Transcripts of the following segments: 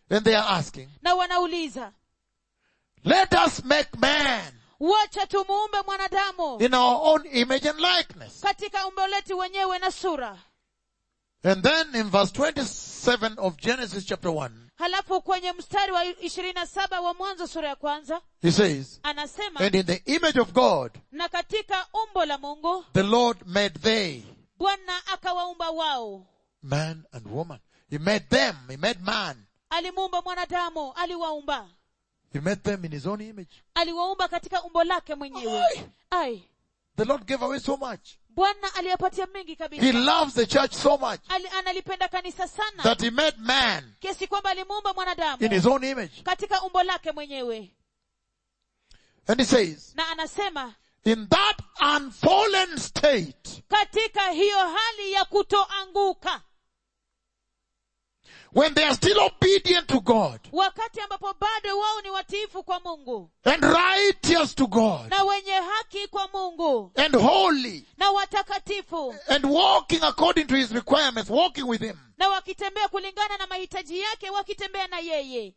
And they are asking, na wanauliza let us make man wacha tumuumbe mwanadamu in our own image and likeness. katika umbo letu wenyewe na sura And then in verse 27 of Genesis chapter 1, halafu kwenye mstari wa ishirini na saba wa mwanzo sura ya kwanza he says, anasema and in the image of God, na katika umbo la mungu the Lord made they, bwana akawaumba wao man and woman. He made them, he made man. alimuumba mwanadamu aliwaumba He made them in his own image. aliwaumba katika umbo lake mwenyewe Ai. ai The Lord gave away so much. bwana aliyapatia mengi He kabisa loves the church so much Ali, analipenda kanisa sana that he made man kiasi kwamba alimuumba mwanadamu in his own image. katika umbo lake mwenyewe And he says, na anasema in that unfallen state, katika hiyo hali ya kutoanguka when they are still obedient to God wakati ambapo bado wao ni watiifu kwa mungu and righteous to God na wenye haki kwa mungu and holy na watakatifu and walking according to his requirements, walking with him, na wakitembea kulingana na mahitaji yake wakitembea na yeye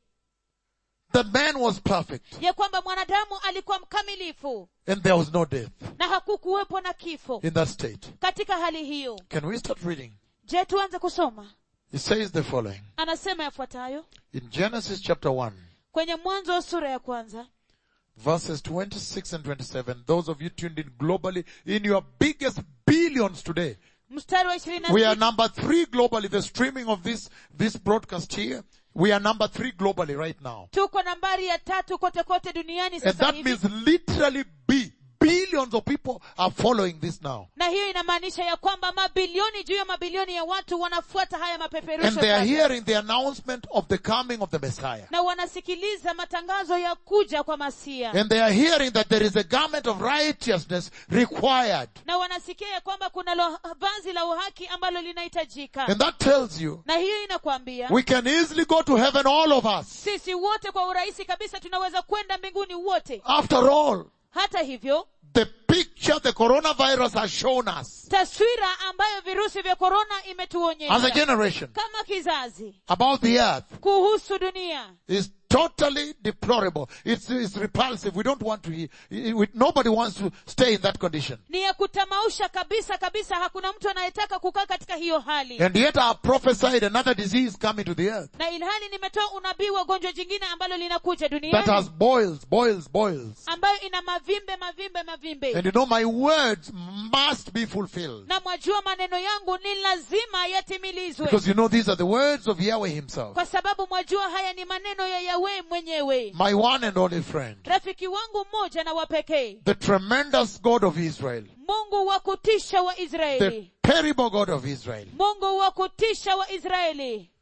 that man was perfect ya kwamba mwanadamu alikuwa mkamilifu and there was no death na hakukuwepo na kifo in that state. katika hali hiyo Can we start reading? je tuanze kusoma He says the following. anasema yafuatayo In Genesis chapter 1, kwenye mwanzo wa sura ya kwanza verses 26 and 27, those of you tuned in globally in your biggest billions today, mstari wa ishirini na We are sita number three globally. The streaming of this, this broadcast here, we are number three globally right now. tuko nambari ya tatu kote kote duniani And sasa that hivi means literally B. Billions of people are following this now. na hiyo inamaanisha ya kwamba mabilioni juu ya mabilioni ya watu wanafuata haya And mapeperusho they are sasa. hearing the announcement of the coming of the Messiah. na wanasikiliza matangazo ya kuja kwa masia And they are hearing that there is a garment of righteousness required. na wanasikia ya kwamba kuna lo, vazi la uhaki ambalo linahitajika And that tells you na hiyo inakwambia we can easily go to heaven, all of us. sisi wote kwa urahisi kabisa tunaweza kwenda mbinguni wote After all, hata hivyo the picture the coronavirus has shown us taswira ambayo virusi vya korona as a imetuonyesha generation kama kizazi about the earth kuhusu dunia is totally deplorable. It's, it's repulsive. We don't want to hear. we- Nobody wants to stay in that condition. ni ya kutamausha kabisa kabisa hakuna mtu anayetaka kukaa katika hiyo hali And yet I prophesied another disease coming to the earth na ilhali nimetoa unabii wa gonjwa jingine ambalo linakuja that duniani has boils, boils, boils. ambayo ina mavimbe mavimbe mavimbe And you know my words must be fulfilled. na mwajua maneno yangu ni lazima yatimilizwe Because you know these are the words of Yahweh himself. kwa sababu mwajua haya ni maneno ya yawe mwenyewe My one and only friend. rafiki wangu mmoja na wa pekee The tremendous God of Israel. mungu wa kutisha wa The israeli terrible God of Israel. mungu wa kutisha wa israeli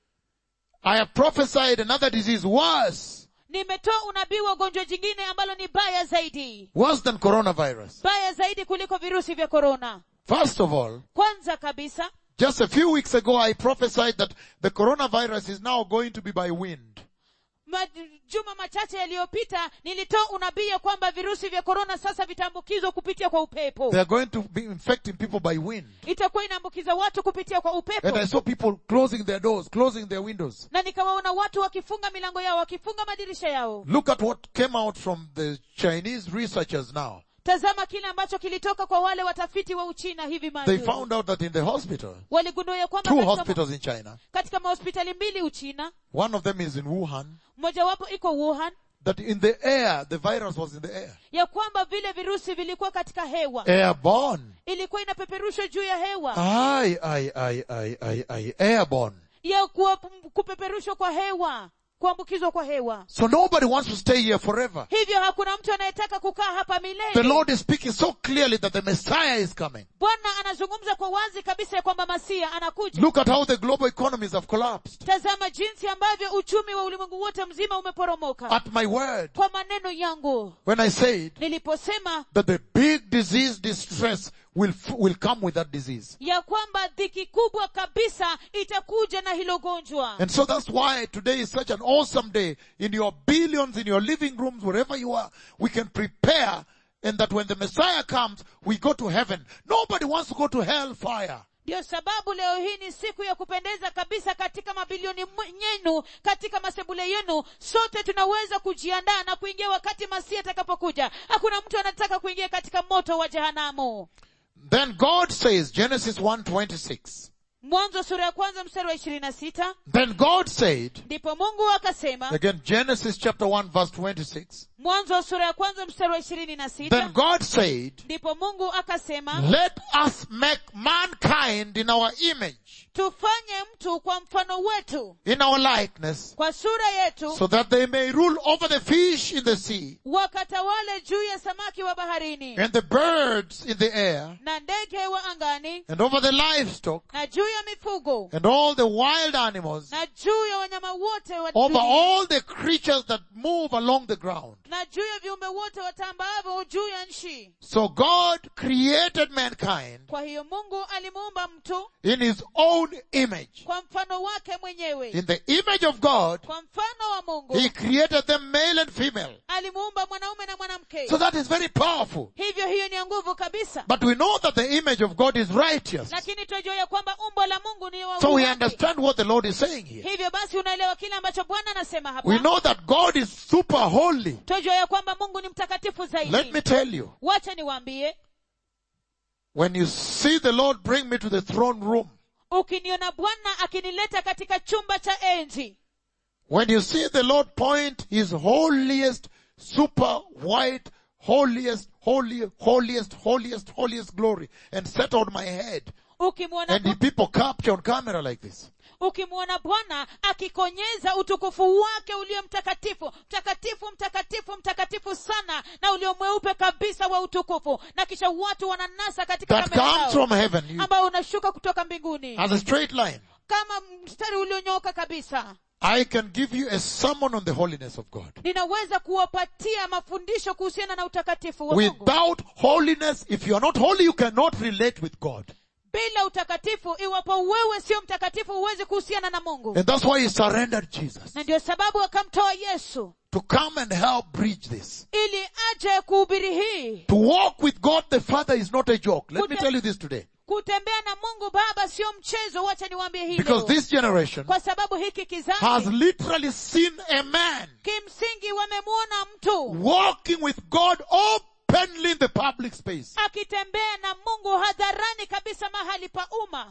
I have prophesied another disease worse, nimetoa unabii wa gonjwa jingine ambalo ni baya zaidi worse than coronavirus. baya zaidi kuliko virusi vya korona First of all, kwanza kabisa Just a few weeks ago, I prophesied that the coronavirus is now going to be by wind. majuma machache yaliyopita nilitoa unabii ya kwamba virusi vya korona sasa vitaambukizwa kupitia kwa upepo They are going to be infecting people by wind. itakuwa inaambukiza watu kupitia kwa upepo And I saw people closing their doors, closing their windows. na nikawaona watu wakifunga milango yao wakifunga madirisha yao Look at what came out from the Chinese researchers now. tazama kile ambacho kilitoka kwa wale watafiti wa uchina hivi They majuzi found out that in the hospital, waligundua ya kwamba two katika, hospitals in China, katika mahospitali mbili uchina one of them is in Wuhan, mojawapo iko wuhan that in the air, the virus was in the air. ya kwamba vile virusi vilikuwa katika hewa Airborne. ilikuwa inapeperushwa juu ya hewa Aye, aye, aye, aye, aye, aye. Airborne. ya kuwa, kupeperushwa kwa hewa kuambukizwa kwa hewa So nobody wants to stay here forever. hivyo hakuna mtu anayetaka kukaa hapa The milele Lord is speaking so clearly that the Messiah is coming. bwana anazungumza kwa wazi kabisa ya kwamba masia anakuja Look at how the global economies have collapsed. tazama jinsi ambavyo uchumi wa ulimwengu wote mzima umeporomoka At my word, kwa maneno yangu when I said niliposema that the big disease distress will, f- will come with that disease. ya kwamba dhiki kubwa kabisa itakuja na hilo gonjwa And so that's why today is such an awesome day. In your billions, in your living rooms, wherever you are, we can prepare and that when the Messiah comes, we go to heaven. Nobody wants to go to hellfire. ndiyo sababu leo hii ni siku ya kupendeza kabisa katika mabilioni mw- yenu katika masebule yenu sote tunaweza kujiandaa na kuingia wakati masihi atakapokuja hakuna mtu anataka kuingia katika moto wa jehanamu Then God says, Genesis 1:26. mwanzo sura ya kwanza mstari wa ishirini na sita Then God said, ndipo mungu akasema again Genesis chapter 1 verse 26. mwanzo sura ya kwanza mstari wa ishirini na Then sita God said, ndipo mungu akasema let us make mankind in our image, tufanye mtu kwa mfano wetu in our likeness, kwa sura yetu so that they may rule over the fish in the sea wakatawale juu ya samaki wa baharini and the birds in the air na ndege wa angani and over the livestock na juu ya mifugo and all the wild animals, na juu ya wanyama wote wa over dunia, all the creatures that move along the ground. na juu ya viumbe wote watambaavyo juu ya nchi So God created mankind kwa hiyo mungu alimuumba mtu in his own image. kwa mfano wake mwenyewe In the image of God, kwa mfano wa mungu he created them male and female. alimuumba mwanaume na mwanamke So that is very powerful. hivyo hiyo ni ya nguvu kabisa But we know that the image of God is righteous. lakini tunajua ya kwamba umbo la mungu ni wa So we haki. understand what the Lord is saying here. hivyo basi unaelewa kile ambacho bwana anasema hapa We know that God is super holy. tunajua ya kwamba mungu ni mtakatifu Let zaidi me tell you, wacha niwaambie when you see the Lord bring me to the throne room, ukiniona bwana akinileta katika chumba cha enzi when you see the Lord point his holiest, super white, holiest, holy, holiest, holiest, holiest glory and set on my head, ukimwona and the Bu- people capture on camera like this, ukimwona bwana akikonyeza utukufu wake ulio mtakatifu mtakatifu mtakatifu mtakatifu sana na ulio mweupe kabisa wa utukufu na kisha watu wananasa katika that kamera comes zao, from heaven you, ambao unashuka kutoka mbinguni as a straight line. kama mstari ulionyooka kabisa I can give you a sermon on the holiness of God. ninaweza kuwapatia mafundisho kuhusiana na utakatifu wa mungu Without holiness, if you are not holy, you cannot relate with God. bila utakatifu iwapo wewe sio mtakatifu huwezi kuhusiana na mungu And that's why he surrendered Jesus na ndio sababu akamtoa yesu to come and help bridge this. ili aje kuhubiri hii To walk with God the Father is not a joke. Let me Kute- tell you this today. kutembea na mungu baba sio mchezo wacha niwaambie hii Because leo. this generation kwa sababu hiki has kizazi literally seen a man kimsingi wamemwona mtu walking with God openly in the public space. akitembea na mungu hadharani kabisa mahali pa umma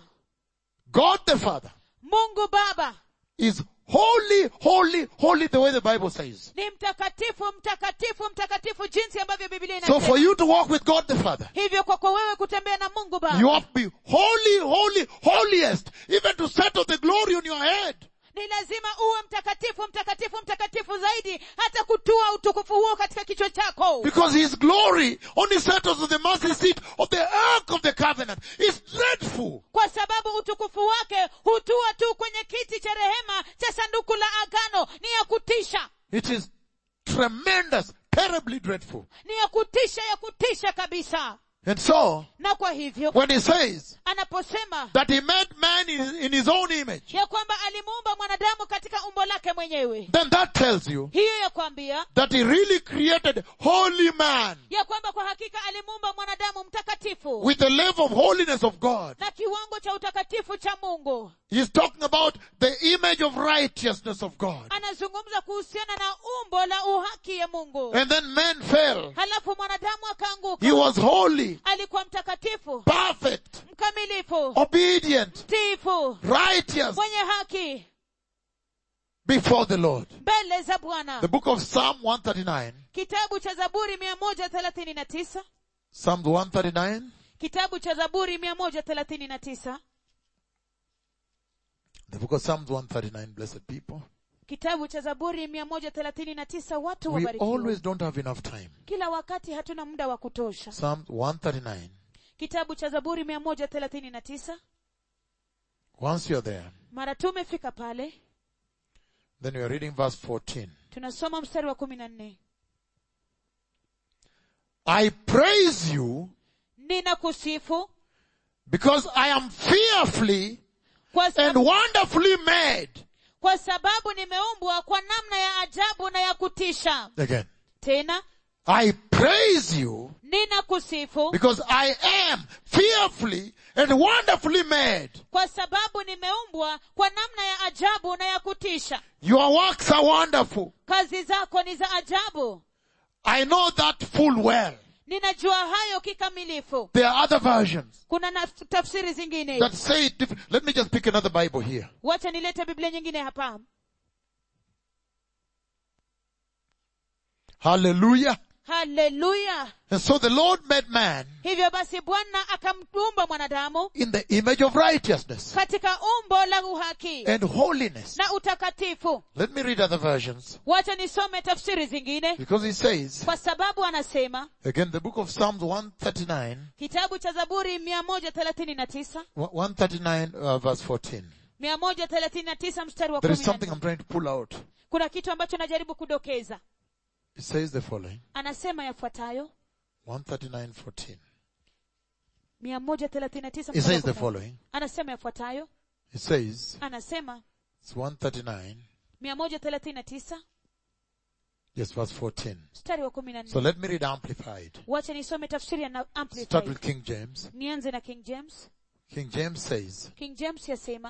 God the Father mungu baba is holy, holy, holy the way the Bible says. ni mtakatifu mtakatifu mtakatifu jinsi ambavyo biblia So for inasema you to walk with God the Father, hivyo kwako wewe kutembea na mungu you baba have to be holy, holy, holiest, even to settle the glory on your head. ni lazima uwe mtakatifu mtakatifu mtakatifu zaidi hata kutua utukufu huo katika kichwa chako Because his glory only settles on the mercy seat of the ark of the covenant. It's dreadful. kwa sababu utukufu wake hutua tu kwenye kiti cha rehema cha sanduku la agano ni ya kutisha It is tremendous, terribly dreadful. ni ya kutisha ya kutisha kabisa And so, na kwa hivyo when he says anaposema that he made man in, in his own image, ya kwamba alimuumba mwanadamu katika umbo lake mwenyewe then that tells you hiyo ya kwambia that he really created holy man ya kwamba kwa hakika alimuumba mwanadamu mtakatifu with the level of holiness of God. na kiwango cha utakatifu cha mungu He's talking about the image of righteousness of God. anazungumza kuhusiana na umbo la uhaki ya mungu And then man fell. halafu mwanadamu akaanguka He was holy, alikuwa mtakatifu perfect, mkamilifu obedient, mtiifu righteous mwenye haki before the Lord. mbele za bwana The book of Psalm 139, kitabu cha zaburi mia moja thelathini na tisa Psalm 139, kitabu cha zaburi mia moja thelathini na tisa the book of Psalms 139, blessed people. kitabu cha zaburi mia moja thelathini na tisa watu We wabarikiwa always don't have enough time. kila wakati hatuna muda wa kutosha Psalms 139. kitabu cha zaburi mia moja thelathini na tisa Once you're there, mara tumefika pale then you're reading verse 14. tunasoma mstari wa kumi na nne I praise you ninakusifu because I am fearfully kwa, and sab- wonderfully made. kwa sababu nimeumbwa kwa namna ya ajabu na ya kutisha Again. tena I praise you nina kusifu because I am fearfully and wonderfully made. kwa sababu nimeumbwa kwa namna ya ajabu na ya kutisha Your works are wonderful. kazi zako ni za ajabu I know that full well. ninajua hayo kikamilifu There are other versions kuna na tafsiri zingine that say it different. Let me just pick another Bible here. wacha nilete biblia nyingine hapa Hallelujah. haleluya And so the Lord made man hivyo basi bwana akamumba mwanadamu in the image of righteousness katika umbo la uhaki and holiness. na utakatifu Let me read other versions wacha nisome tafsiri zingine because he says, kwa sababu anasema again, the book of Psalms 139, kitabu cha zaburi mia moja thelathini na tisa 139 uh, verse 14. mia moja thelathini na tisa mstari wa There is kumi na something nne. I'm trying to pull out. kuna kitu ambacho najaribu kudokeza It says the following. anasema yafuatayo 139.14. mia moja thelathini na tisa It mstari wa says the kumi na nne. following. anasema yafuatayo It says, anasema it's 139, mia moja thelathini na tisa yes, verse 14. mstari wa kumi na So nne let me read Amplified. wacha nisome tafsiri ya na- Start amplified with King James. nianze na king james King James says, king james yasema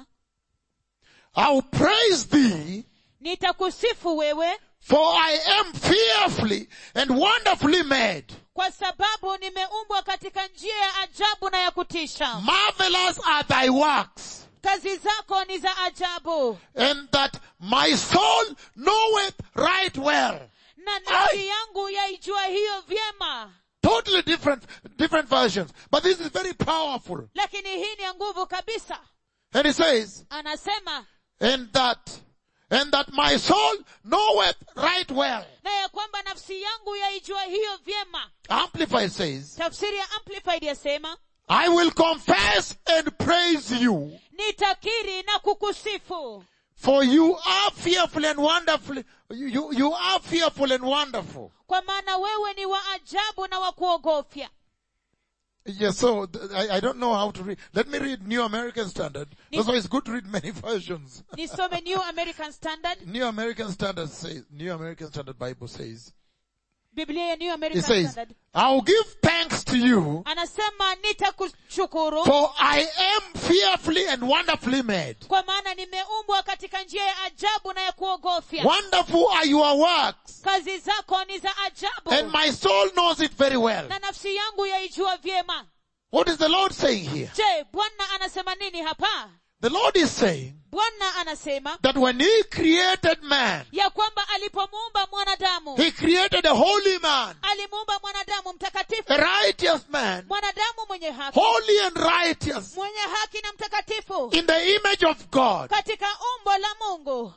I will praise thee nitakusifu wewe for I am fearfully and wonderfully made. kwa sababu nimeumbwa katika njia ya ajabu na ya kutisha Marvelous are thy works kazi zako ni za ajabu and that my soul knoweth right well. na nafsi Ai! yangu yaijua hiyo vyema Totally different, different versions. But this is very powerful. lakini hii ni ya nguvu kabisa And he says, anasema and that, and that my soul knoweth right well. na ya kwamba nafsi yangu yaijua hiyo vyema Amplified says, tafsiri ya amplified yasema I will confess and praise you, nitakiri na kukusifu for you are fearful and wonderful. You, you, you are fearful and wonderful. kwa maana wewe ni wa ajabu na wa kuogofya Yes, so th- I, I don't know how to read. Let me read New American Standard. That's why it's good to read many versions. nisome new american standard New American Standard says, New American Standard Bible says, biblia ya new it american says, standard I'll give thanks to you anasema nitakushukuru for I am fearfully and wonderfully made. kwa maana nimeumbwa katika njia ya ajabu na ya kuogofya Wonderful are your works kazi zako ni za ajabu and my soul knows it very well. na nafsi yangu yaijua vyema What is the Lord saying here? je bwana anasema nini hapa The Lord is saying bwana anasema that when He created man, ya kwamba alipomuumba mwanadamu He created a holy man, alimuumba mwanadamu mtakatifu a righteous man, mwanadamu mwenye haki holy and righteous, mwenye haki na mtakatifu in the image of God. katika umbo la mungu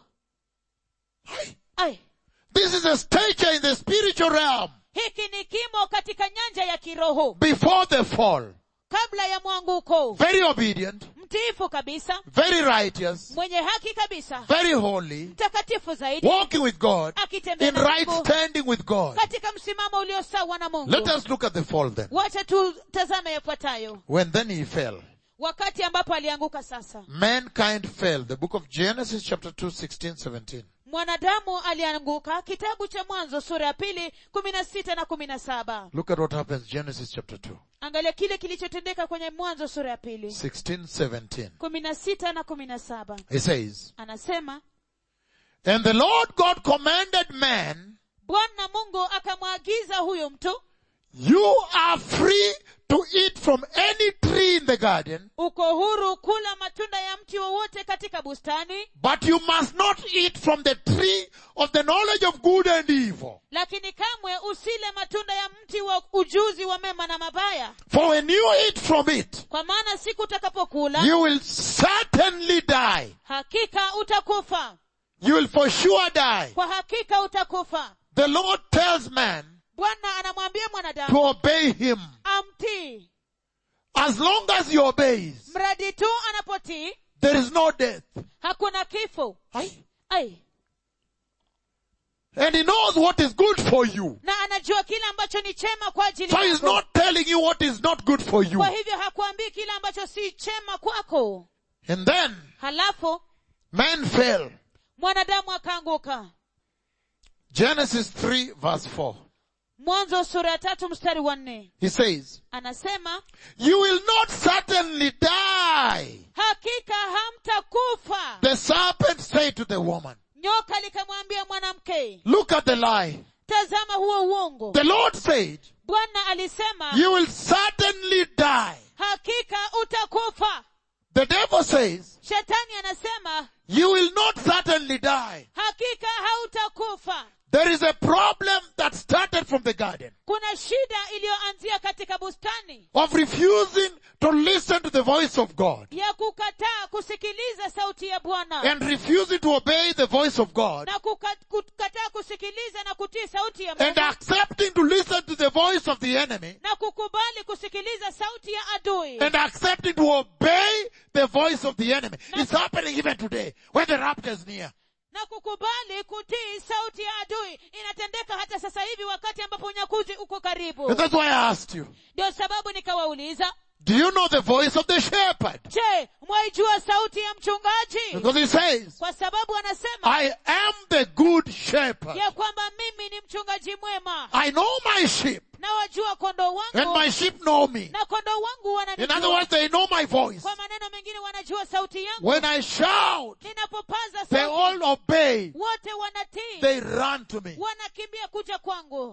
Ai, This is a stature in the spiritual realm hiki ni kimo katika nyanja ya kiroho before the fall. kabla ya mwanguko Very obedient, mtiifu kabisa very righteous, mwenye haki kabisa very holy, mtakatifu zaidi walking with God, akitembea in na right Mungu standing with God. katika msimamo ulio sawa na mungu Let us look at the fall then. wacha tutazame yafuatayo When then he fell, wakati ambapo alianguka sasa mankind fell. The book of Genesis chapter 2, 16, 17. mwanadamu alianguka kitabu cha mwanzo sura ya pili kumi na sita na kumi na saba Look at what happens, Genesis chapter 2, angalia kile kilichotendeka kwenye mwanzo sura ya pili 16, 17. kumi na sita na kumi na saba It says, anasema And the Lord God commanded man, bwana mungu akamwagiza huyo mtu you are free to eat from any tree in the garden, uko huru kula matunda ya mti wowote katika bustani but you must not eat from the tree of the knowledge of good and evil. lakini kamwe usile matunda ya mti wa ujuzi wa mema na mabaya For when you eat from it, kwa maana siku utakapokula you will certainly die. hakika utakufa You will for sure die. kwa hakika utakufa The Lord tells man bwana anamwambia to mwanadamu obey him. amtii As long as he obeys, mradi tu anapotii there is no death. hakuna kifo Aye. ai And he knows what is good for you. na anajua kile ambacho ni chema kwa ajili So he's yako not telling you what is not good for you. kwa hivyo hakuambii kile ambacho si chema kwako And then halafu man fell. mwanadamu akaanguka Genesis 3 verse 4. mwanzo sura ya tatu mstari wa nne He says, anasema you will not certainly die. hakika hamtakufa The serpent said to the woman, nyoka likamwambia mwanamke look at the lie. tazama huo uongo The Lord said, bwana alisema you will certainly die. hakika utakufa The devil says, shetani anasema you will not certainly die. hakika hautakufa There is a problem that started from the garden kuna shida iliyoanzia katika bustani of refusing to listen to the voice of God ya kukataa kusikiliza sauti ya bwana and refusing to obey the voice of God na kuka- kukataa kusikiliza na kutii sauti ya and mungu accepting to listen to the voice of the enemy na kukubali kusikiliza sauti ya adui and accepting to obey the voice of the enemy. It's happening even today when the rapture is near. na kukubali kutii sauti ya adui inatendeka hata sasa hivi wakati ambapo unyakuzi uko karibu And that's why I asked you, ndio sababu nikawauliza do you know the voice of the shepherd? je mwaijua sauti ya mchungaji Because he says, kwa sababu anasema I am the good shepherd. ya kwamba mimi ni mchungaji mwema I know my sheep na wajua kondoo and wangu my sheep know me. na kondoo wangu In other wananijua words, they know my voice. kwa maneno mengine wanajua sauti yangu When I shout, ninapopaza they sauti all obey. wote wanatii They run to me. wanakimbia kuja kwangu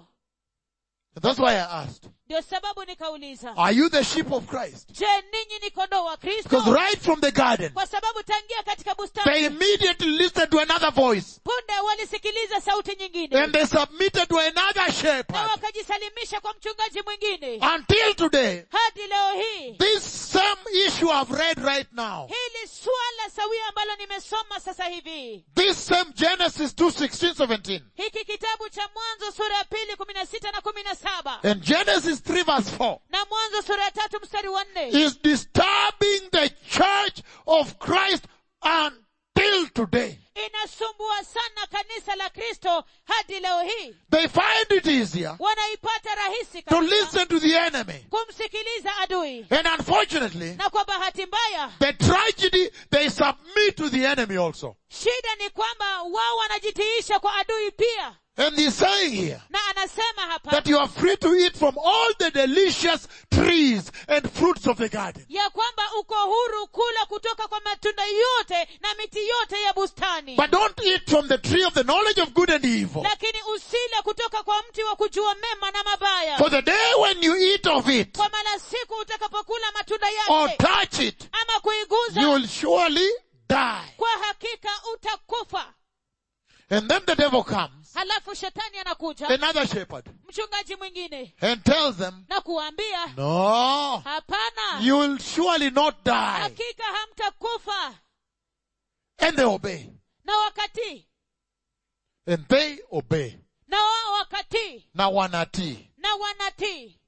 And that's why I asked, ndio sababu nikauliza are you the sheep of Christ? je ninyi ni kondoo wa kristo Because right from the garden, kwa sababu tangia katika they bustani immediately listened to another voice punde walisikiliza sauti nyingine and they submitted to another na shepherd. wakajisalimisha kwa mchungaji mwingine Until today, hadi leo hii this same issue I've read right now, hili swala sawia ambalo nimesoma sasa hivi this same Genesis 2, 16, 17, hiki kitabu cha mwanzo sura ya pili kumi na sita na kumi na saba and Genesis 3 verse 4, na mwanzo sura ya tatu mstari wa nne is disturbing the church of Christ until today. inasumbua sana kanisa la kristo hadi leo hii They find it easier wanaipata rahisi to kabisa listen to the enemy. kumsikiliza adui And unfortunately, na kwa bahati mbaya the tragedy, they submit to the enemy also. shida ni kwamba wao wanajitiisha kwa adui pia And he's saying here na anasema hapa that you are free to eat from all the delicious trees and fruits of the garden. ya kwamba uko huru kula kutoka kwa matunda yote na miti yote ya bustani But don't eat from the tree of the knowledge of good and evil. lakini usile kutoka kwa mti wa kujua mema na mabaya For the day when you eat of it kwa maana siku utakapokula matunda or yake touch it, ama kuiguza you will surely die. kwa hakika utakufa And then the devil comes, halafu shetani anakuja another shepherd, mchungaji mwingine and tells them, na kuambia no, hapana you will surely not die. hakika hamtakufa And they obey. na wakati And they obey. na wao wakati Now wanati. na wanatii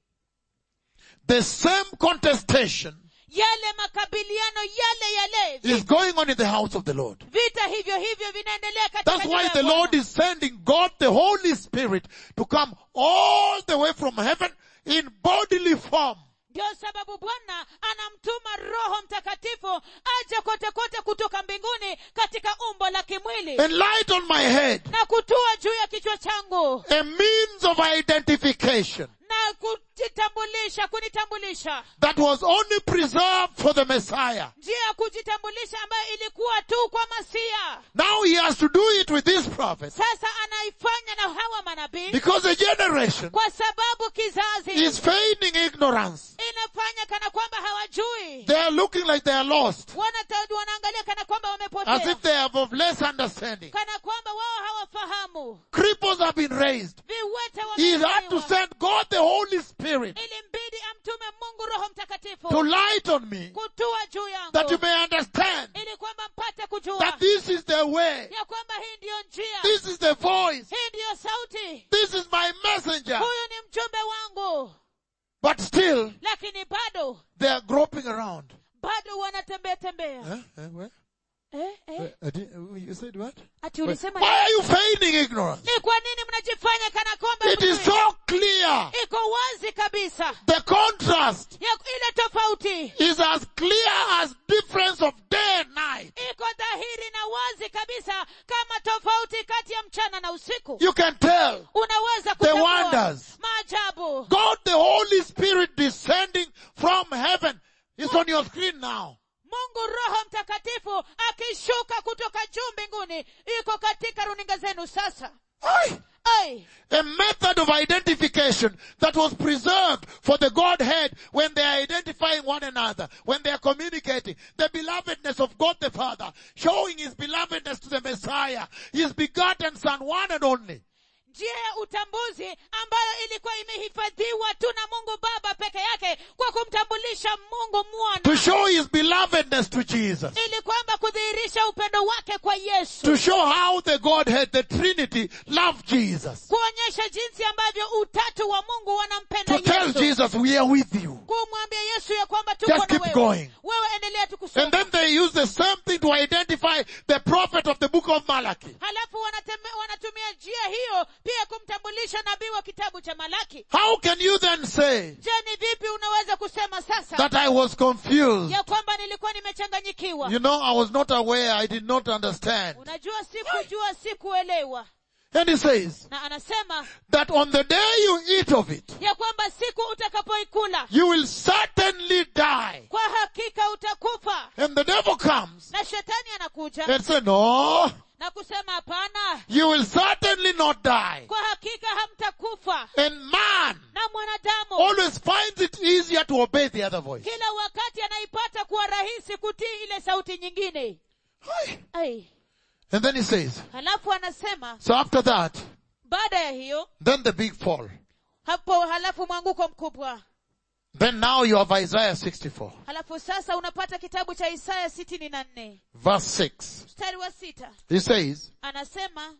The same contestation yale makabiliano yale yale is going on in the house of the Lord. vita hivyo hivyo vinaendelea katika That's nyumba why ya the Bwana. Lord is sending God the Holy Spirit to come all the way from heaven in bodily form. ndio sababu bwana anamtuma roho mtakatifu aje kote kote kutoka mbinguni katika umbo la kimwili And light on my head. na kutua juu ya kichwa changu A means of identification na kujitambulisha kunitambulisha that was only preserved for the Messiah. njia ya kujitambulisha ambayo ilikuwa tu kwa masia Now he has to do it with these prophets sasa anaifanya na hawa manabii because a generation kwa sababu kizazi is feigning ignorance. inafanya kana kwamba hawajui They are looking like they are lost Wanata- wanaangalia kana kwamba as wamepotea if they have of less understanding. kana kwamba wao hawafahamu Cripples have been raised. viwete He had to wamezaliwa send God the Holy Spirit ilimbidi amtume mungu roho mtakatifu to light on me kutua juu yangu that you may understand ili kwamba mpate kujua that this is the way. ya kwamba hii ndiyo njia This is the voice. hii ndiyo sauti This is my messenger. huyu ni mjumbe wangu But still, lakini bado they are groping around. bado wanatembea tembea Huh? Eh, where? eh, eh. Where? I didn't- uh, you said what? ati Where? ulisema Why are you feigning ignorance? ni kwa nini mnajifanya kana kwamba It is mjui? so clear. iko wazi kabisa The contrast ya ile tofauti is as clear as difference of day and night. iko dhahiri na wazi kabisa kama tofauti kati kati ya mchana na usiku You can tell unaweza the kutambua wonders. maajabu God the Holy Spirit descending from heaven is on your screen now. mungu roho mtakatifu akishuka kutoka juu mbinguni iko katika runinga zenu sasa Aye. ai A method of identification that was preserved for the Godhead when they are identifying one another, when they are communicating. The belovedness of God the Father, showing His belovedness to the Messiah, His begotten Son, one and only. njia ya utambuzi ambayo ilikuwa imehifadhiwa tu na mungu baba peke yake kwa kumtambulisha mungu To mwana show His belovedness to Jesus. ili kwamba kudhihirisha upendo wake kwa yesu To show how the Godhead, the Trinity, loved Jesus. kuonyesha jinsi ambavyo utatu wa mungu wanampenda To tell yesu Jesus, we are with you. kumwambia yesu ya kwamba tuko Just na keep wewe going. wewe endelea tu And kusoma then they use the same thing to identify the prophet of the book of Malachi. halafu wanateme- wanatumia njia hiyo pia kumtambulisha nabii wa kitabu cha malaki How can you then say je ni vipi unaweza kusema sasa that I was confused? ya kwamba nilikuwa nimechanganyikiwa You know, I was not aware, I did not understand. unajua sikujua sikuelewa And he says na anasema that on the day you eat of it, ya kwamba siku utakapoikula you will certainly die. kwa hakika utakufa And the devil comes na shetani anakuja and says, no, na kusema hapana you will certainly not die. kwa hakika hamtakufa And man na mwanadamu always finds it easier to obey the other voice. kila wakati anaipata kuwa rahisi kutii ile sauti nyingine Hi. Ai. And then he says, halafu anasema so after that, baada ya hiyo then the big fall. hapo halafu mwanguko mkubwa Then now you have Isaiah 64, halafu sasa unapata kitabu cha isaya sitini na nne verse 6. mstari wa sita He says, anasema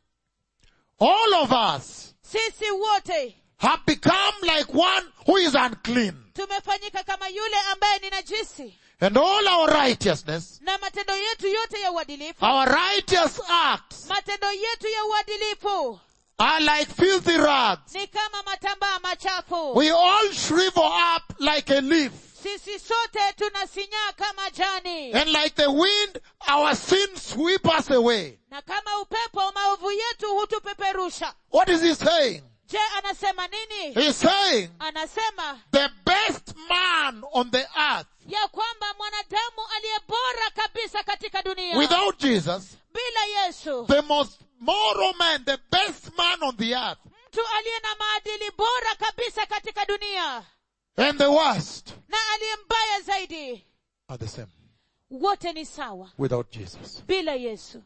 all of us sisi wote have become like one who is unclean. tumefanyika kama yule ambaye ni najisi And all our righteousness, na matendo yetu yote ya uadilifu our righteous acts matendo yetu ya uadilifu are like filthy rags. ni kama matambaa machafu We all shrivel up like a leaf. sisi sote tunasinyaa kama jani And like the wind, our sins sweep us away. na kama upepo maovu yetu hutupeperusha What is he saying? je anasema nini He's saying anasema the best man on the earth ya kwamba mwanadamu aliye bora kabisa katika dunia without Jesus, bila yesu the most moral man, the best man on the earth, mtu aliye na maadili bora kabisa katika dunia and the worst na aliye mbaya zaidi are the same wote ni sawa without Jesus. bila yesu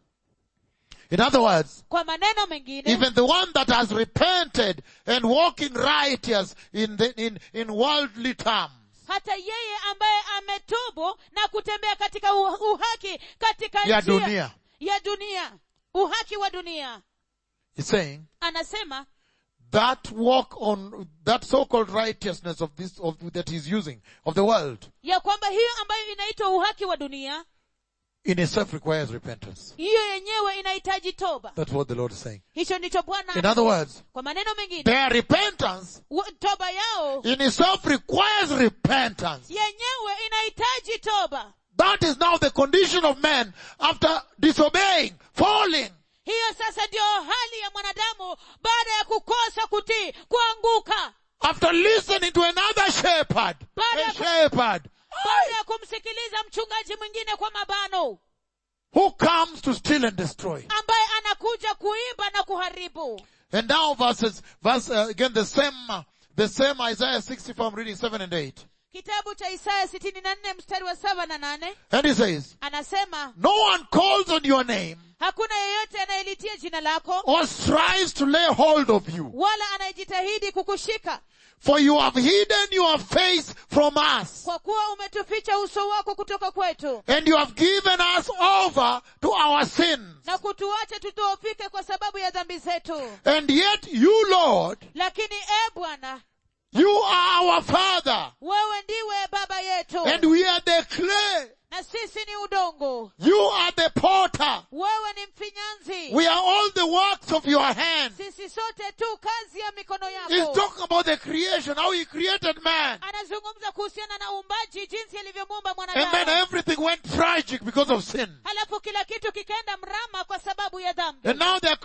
In other words, kwa maneno mengine even the one that has repented and walking righteous in the, in, in worldly terms, hata yeye ambaye ametubu na kutembea katika u- uhaki katika ya njia dunia, ya dunia uhaki wa dunia he's saying anasema that walk on that so-called righteousness of this of that he's using of the world ya kwamba hiyo ambayo inaitwa uhaki wa dunia in itself requires repentance. hiyo yenyewe inahitaji toba That's what the Lord is saying. hicho ndicho bwana In other words, kwa maneno mengine their repentance wa- toba yao in itself requires repentance. yenyewe inahitaji toba That is now the condition of man after disobeying, falling. hiyo sasa ndiyo hali ya mwanadamu baada ya kukosa kutii kuanguka After listening to another shepherd, Baada a ya ku- shepherd baada ya kumsikiliza mchungaji mwingine kwa mabano who comes to steal and destroy. ambaye anakuja kuiba na kuharibu And now verses, verse, uh, again the same, uh, the same Isaiah 64, I'm reading 7 and 8. kitabu cha isaya sitini na nne mstari wa saba na nane And he says, anasema no one calls on your name hakuna yeyote anayelitia jina lako or strives to lay hold of you. wala anayejitahidi kukushika For you have hidden your face from us kwa kuwa umetuficha uso wako kutoka kwetu and you have given us over to our sins. na kutuacha tudhoofike kwa sababu ya dhambi zetu And yet you, Lord, lakini e bwana you are our Father wewe ndiwe baba yetu and we are the clay. na sisi ni udongo You are the potter. wewe ni mfinyanzi We are all the works of your hands. sisi sote tu kazi ya mikono He's yako talking about the creation, how he created man. anazungumza kuhusiana na uumbaji jinsi alivyomuumba And then mwanadamu everything went tragic because of sin. halafu kila kitu kikaenda mrama kwa sababu ya dhambi And now they're crying back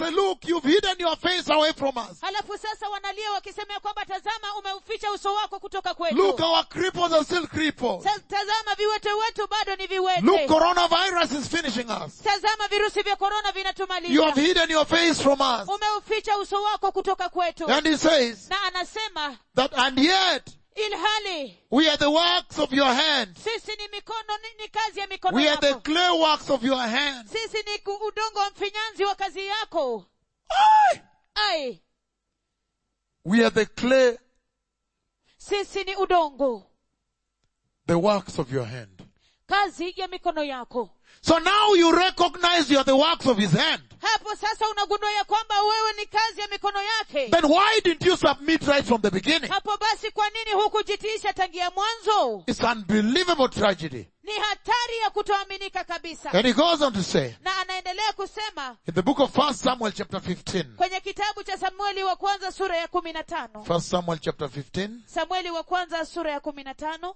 say, look, you've hidden your face away from us. halafu sasa wanalia wakisema ya kwamba tazama umeuficha uso wako kutoka kwetu Look, our cripples are still cripples. Sa- tazama viwete wetu bado ni Look, viwete coronavirus is finishing us. tazama virusi vya korona You vinatumaliza have hidden your face from us. umeuficha uso wako kutoka kwetu And he says na anasema that, and yet, ilhali we are the works of your hands. sisi ni mikono ni, ni kazi ya mikono We are the yako clay works of your hands. sisi ni ku- udongo wa mfinyanzi wa kazi yako Aye. ai We are the clay, sisi ni udongo the works of your hand. kazi ya mikono yako So now you recognize you are the works of his hand. hapo sasa unagundua ya kwamba wewe ni kazi ya mikono yake Then why didn't you submit right from the beginning? hapo basi kwa nini hukujitiisha tangia mwanzo It's unbelievable tragedy. ni hatari ya kutoaminika kabisa And he goes on to say, na anaendelea kusema in the book of First Samuel chapter 15, kwenye kitabu cha samueli wa kwanza sura ya kumi na tano First Samuel chapter 15, samueli wa kwanza sura ya kumi na tano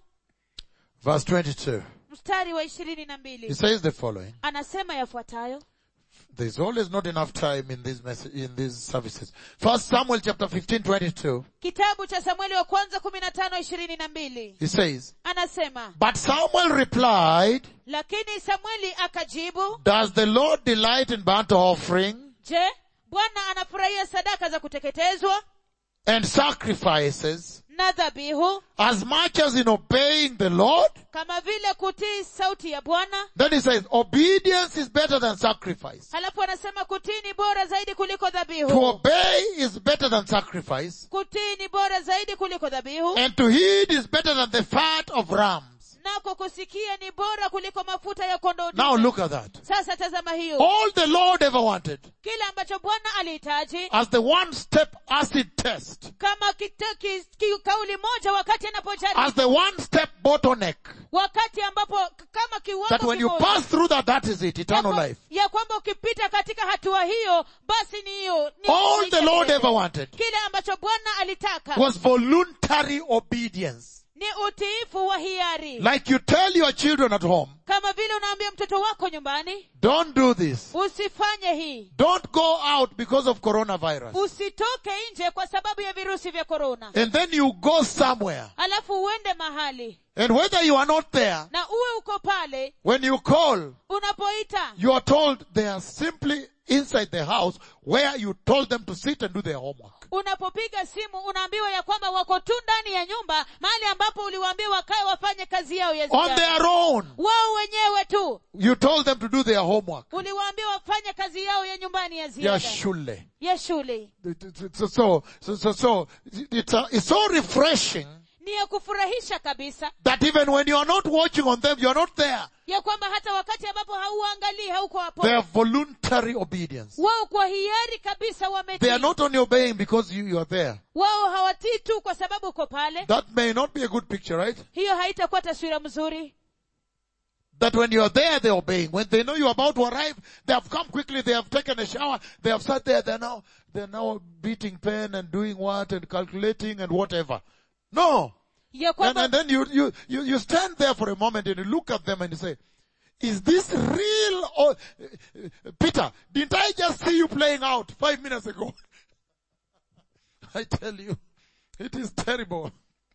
verse 22. mstari wa ishirini na He mbili says the following. anasema yafuatayo There's always not enough time in these mess- in these services. First Samuel chapter 15, 22. kitabu cha samueli wa kwanza kumi na tano ishirini na mbili He says, anasema But Samuel replied, lakini samueli akajibu Does the Lord delight in burnt offering je bwana anafurahia sadaka za kuteketezwa and sacrifices na dhabihu as much as in obeying the Lord? kama vile kutii sauti ya bwana Then he says, obedience is better than sacrifice. halafu anasema kutii ni bora zaidi kuliko To dhabihu obey is better than sacrifice. kutii ni bora zaidi kuliko dhabihu And to heed is better than the fat of rams. nako kusikia ni bora kuliko mafuta ya kondoo Now dume. look at that. sasa tazama hiyo All the Lord ever wanted kile ambacho bwana alihitaji as the one step acid test, kama kita, ki, ki, kauli moja wakati anapojaribu as the one step bottleneck, wakati ambapo k- kama kiwango that when you kimoja, pass through that, that is it, ya eternal kwa- life. ya kwamba ukipita katika hatua hiyo basi ni hiyo ni All maisha the Lord milele. ever wanted kile ambacho bwana alitaka was voluntary obedience. ni utiifu wa hiari Like you tell your children at home, kama vile unaambia mtoto wako nyumbani don't do this. usifanye hii Don't go out because of coronavirus. usitoke nje kwa sababu ya virusi vya korona And then you go somewhere. alafu uende mahali And whether you are not there, na uwe uko pale when you call, unapoita you are told they are simply inside the house where you told them to sit and do their homework. unapopiga simu unaambiwa ya kwamba wako tu ndani ya nyumba mahali ambapo uliwaambia wakae wafanye kazi yao ya On ziada their own. wao wenyewe tu You told them to do their homework. uliwaambia wafanye kazi yao ya nyumbani ya Yeah, ziada shule. ya shule So, so, so, so, so it's, a, it's so refreshing ni ya kufurahisha kabisa that even when you are not watching on them, you are not there. ya kwamba hata wakati ambapo hauangalii hauko hapo They are voluntary obedience. wao kwa hiari kabisa They are wametii not only obeying because you, you are there. wao hawatii tu kwa sababu uko pale That may not be a good picture, right? hiyo haitakuwa taswira mzuri That when you are there, they're obeying. When they know you're about to arrive, they have come quickly, they have taken a shower, they have sat there, they're now, they're now beating pen and doing what and calculating and whatever. No. ya And, kwamba and then you, you, you, you stand there for a moment and you look at them and you say, is this real or, Peter, didn't I just see you playing out five minutes ago? I tell you, it is terrible.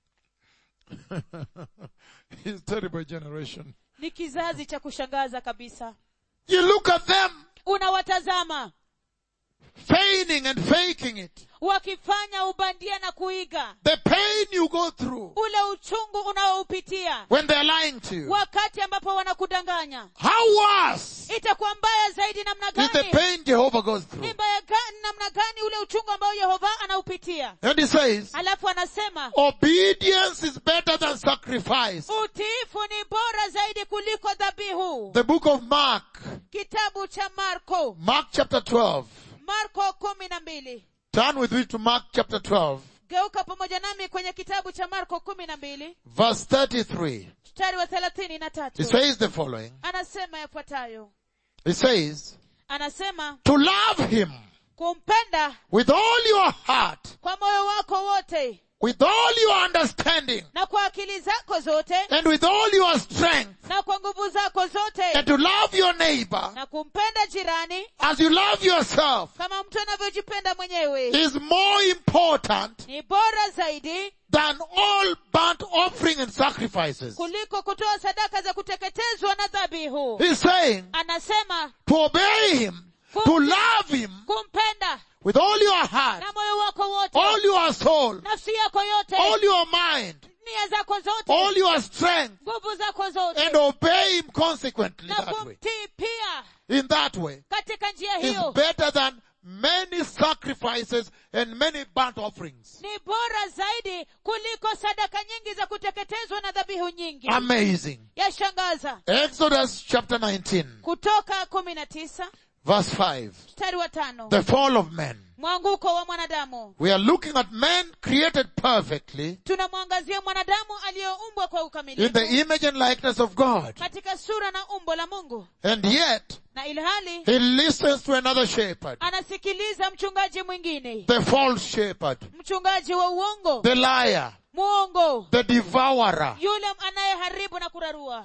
it's terrible generation. ni kizazi cha kushangaza kabisa You look at them unawatazama feigning and faking it. wakifanya ubandia na kuiga The pain you go through ule uchungu unaoupitia when they're lying to you. wakati ambapo wanakudanganya How worse itakuwa mbaya zaidi namna is the gani pain Jehovah goes through? ni mbaya gani namna gani ule uchungu ambao yehova anaupitia And he says, alafu anasema obedience is better than sacrifice. utiifu ni bora zaidi kuliko dhabihu The book of Mark, kitabu cha marko Mark chapter 12. marko kumi na mbili Turn with me to Mark chapter 12, geuka pamoja nami kwenye kitabu cha marko kumi na mbili verse 33. mstari wa thelathini na He tatu says the following. anasema yafuatayo He says, anasema to love him kumpenda with all your heart, kwa moyo wako wote with all your understanding na kwa akili zako zote and with all your strength na kwa nguvu zako zote and to love your neighbor na kumpenda jirani as you love yourself kama mtu anavyojipenda mwenyewe is more important ni bora zaidi than all burnt offering and sacrifices. kuliko kutoa sadaka za kuteketezwa na dhabihu He's saying anasema to obey him, to love him kumpenda with all your heart, na moyo wako wote all your soul, nafsi yako yote all your mind, nia zako zote all your strength, nguvu zako zote and obey him consequently na that way. kumtii pia In that way katika njia is hiyo better than many sacrifices and many burnt offerings. ni bora zaidi kuliko sadaka nyingi za kuteketezwa na dhabihu nyingi Amazing. yashangaza Exodus chapter 19 kutoka kumi na tisa verse 5. mstari wa tano The fall of man. mwanguko wa mwanadamu We are looking at man created perfectly tunamwangazia mwanadamu aliyeumbwa kwa in ukamilifu the image and likeness of God. katika sura na umbo la mungu And yet, na ilhali he listens to another shepherd, anasikiliza mchungaji mwingine the false shepherd, mchungaji wa uongo the liar, muongo the devourer, yule anayeharibu na kurarua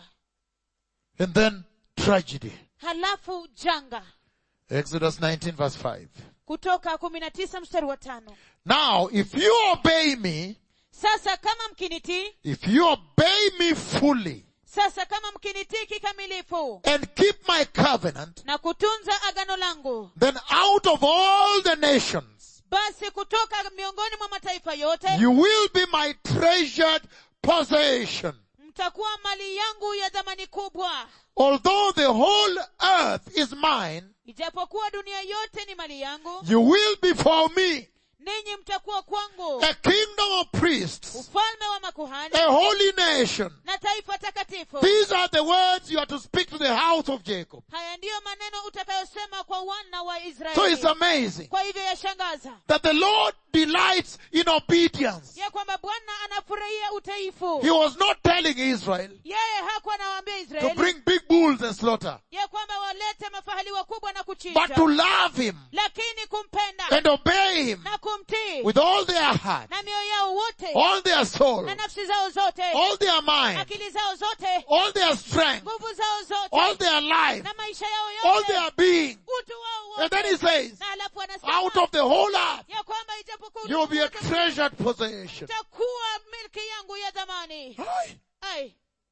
and then tragedy. halafu janga Exodus 19 verse 5. kutoka kumi na tisa mstari wa tano Now, if you obey me, sasa kama mkinitii if you obey me fully sasa kama mkinitii kikamilifu and keep my covenant, na kutunza agano langu then out of all the nations, basi kutoka miongoni mwa mataifa yote you will be my treasured possession. mtakuwa mali yangu ya dhamani kubwa Although the whole earth is mine, ijapokuwa dunia yote ni mali yangu you will be for me ninyi mtakuwa kwangu a kingdom of priests, ufalme wa makuhani a holy nation. na taifa takatifu These are the words you are to speak to the house of Jacob. haya ndiyo maneno utakayosema kwa wana wa So it's israeli amazing kwa hivyo yashangaza that the Lord delights in obedience. ya kwamba bwana anafurahia utaifu He was not telling Israel yeye hakuwa anawaambia to israeli bring big bulls and slaughter, ya kwamba walete mafahali wakubwa na but kuchinja to love him lakini kumpenda and obey him na kumtii with all their heart, na mioyo yao wote all their soul, na nafsi zao zote all their mind, akili zao zote all their strength, nguvu zao all zote their life, na maisha yao all yote their being. utu wao And then he wote says, na halafu out anasema of the whole earth, ya kwamba ijapokuwa you will be a ulimwengu wote treasured possession. utakuwa milki yangu ya dhamani Aye. ai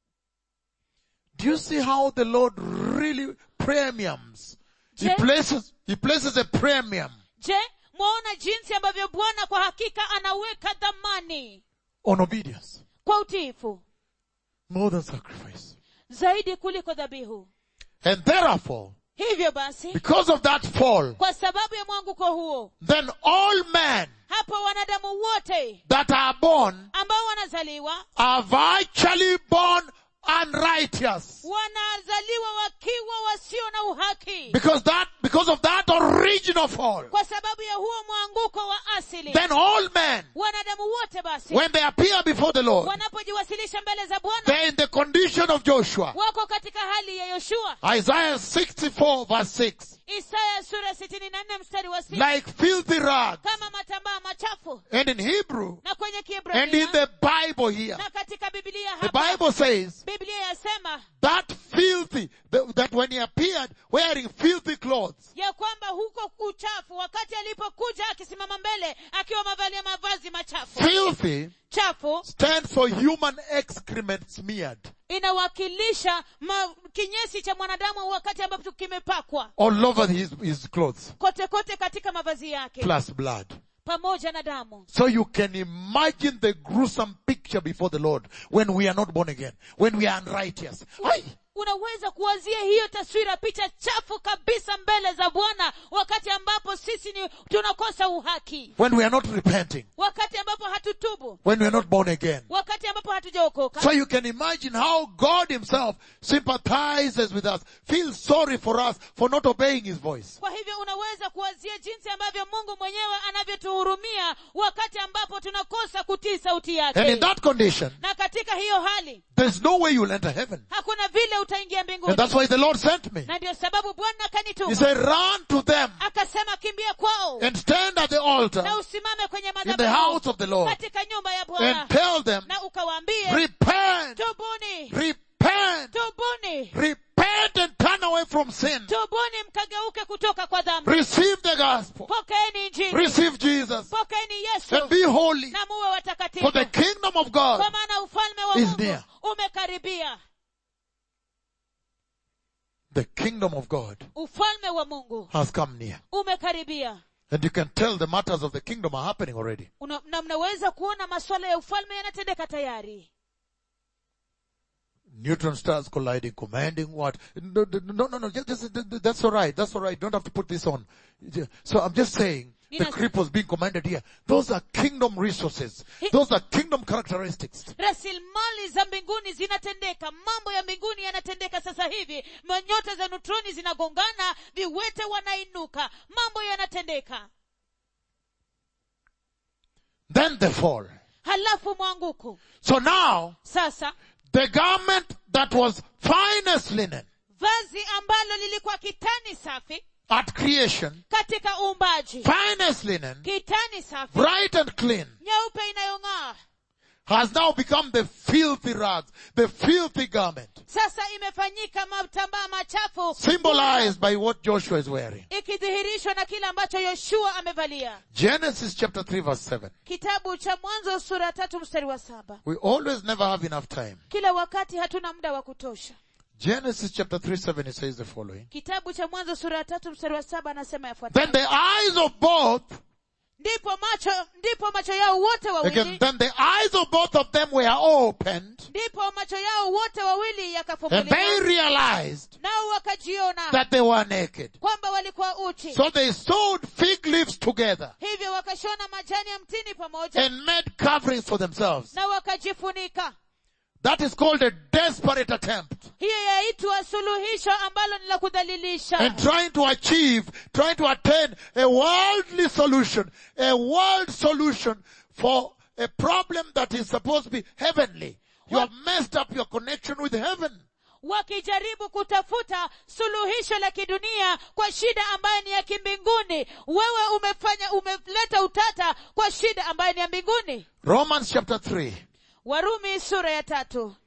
Do you see how the Lord really premiums? He Je- places, he places a premium je mwaona jinsi ambavyo bwana kwa hakika anaweka dhamani on obedience kwa utiifu more than sacrifice. zaidi kuliko dhabihu And therefore, hivyo basi because of that fall, kwa sababu ya mwanguko huo then all men hapo wanadamu wote that are born ambao wanazaliwa are virtually born unrighteous. wanazaliwa wakiwa wasio na uhaki Because that, because of that original fall, kwa sababu ya huo mwanguko wa asili then all men, wanadamu wote basi when they appear before the Lord, wanapojiwasilisha mbele za bwana they're in the condition of Joshua. wako katika hali ya yoshua Isaiah 64 verse 6. isaya sura sitini na nne mstari wa sita Like filthy rags. kama matambaa machafu And in Hebrew, na kwenye and in kiebrania the Bible here, na katika biblia the hapa Bible says biblia yasema that filthy, that that when he appeared wearing filthy clothes, ya kwamba huko uchafu wakati alipokuja akisimama mbele akiwa mavalia mavazi machafu filthy chafu stands for human excrement smeared inawakilisha ma, kinyesi cha mwanadamu wakati ambapo kimepakwa all over his, his clothes, kote kote katika mavazi yake plus blood. pamoja na damu So you can imagine the gruesome picture before the Lord when we are not born again, when we are unrighteous. Aye. unaweza kuwazia hiyo taswira picha chafu kabisa mbele za bwana wakati ambapo sisi ni tunakosa uhaki When we are not repenting, wakati ambapo hatutubu when we are not born again. wakati ambapo hatujaokoka So you can imagine how God himself sympathizes with us, feels sorry for us for not obeying his voice. kwa hivyo unaweza kuwazia jinsi ambavyo mungu mwenyewe anavyotuhurumia wakati ambapo tunakosa kutii sauti And in yake that condition, na katika hiyo hali there's no way you'll enter heaven. hakuna vile utaingia And mbinguni that's why the Lord sent me. na ndio sababu bwana He akanituma said, run to them akasema kimbia kwao and stand at the altar altar na usimame kwenye in the madhabahu house of the Lord katika nyumba ya bwana and tell them, na ukawaambie repent, tubuni repent, tubuni repent and turn away from sin. tubuni mkageuke kutoka kwa dhambi Receive the gospel. pokeeni injili Receive Jesus pokeeni yesu and be holy na muwe for watakatifu the kingdom of kwa God maana ufalme wa is mungu near. umekaribia the kingdom of God ufalme wa mungu has come near. umekaribia And you can tell the matters of the kingdom are happening already. Una, na mnaweza kuona masuala ya ufalme yanatendeka tayari Neutron stars colliding, commanding what? No, no, no, no, just, just, that's alright, that's alright, don't have to put this on. So I'm just saying, the Nina- cripples being commanded here, those are kingdom resources. He- Those are kingdom characteristics. rasilimali za mbinguni zinatendeka mambo ya mbinguni yanatendeka sasa hivi nyota za neutroni zinagongana viwete wanainuka mambo yanatendeka Then they fall. halafu mwanguko So now, sasa the garment that was finest linen vazi ambalo lilikuwa kitani safi at creation, katika uumbaji finest linen, kitani safi bright and clean, nyeupe inayong'aa has now become the filthy rags, the filthy garment, sasa imefanyika matambaa machafu symbolized by what Joshua is wearing. ikidhihirishwa na kile ambacho yoshua amevalia Genesis chapter 3 verse 7. kitabu cha mwanzo sura tatu mstari wa saba We always never have enough time. kila wakati hatuna muda wa kutosha Genesis chapter 3 7 it says the following. kitabu cha mwanzo sura ya tatu mstari wa saba anasema Then yafuatayo the eyes of both, ndipo macho ndipo macho yao wote again, wawili then the eyes of both of them were opened ndipo macho yao wote wawili and they yakafumbuliwa realized nao wakajiona that they were naked. kwamba walikuwa uchi So they sewed fig leaves together hivyo wakashona majani ya mtini pamoja and made coverings for themselves. na wakajifunika That is called a desperate attempt. hiyo yaitwa suluhisho ambalo ni la kudhalilisha And trying to achieve, trying to attain a worldly solution, a world solution for a problem that is supposed to be heavenly. You have messed up your connection with heaven. wakijaribu kutafuta suluhisho la kidunia kwa shida ambayo ni ya kimbinguni wewe umefanya umeleta utata kwa shida ambayo ni ya mbinguni Romans chapter 3. warumi sura ya tatu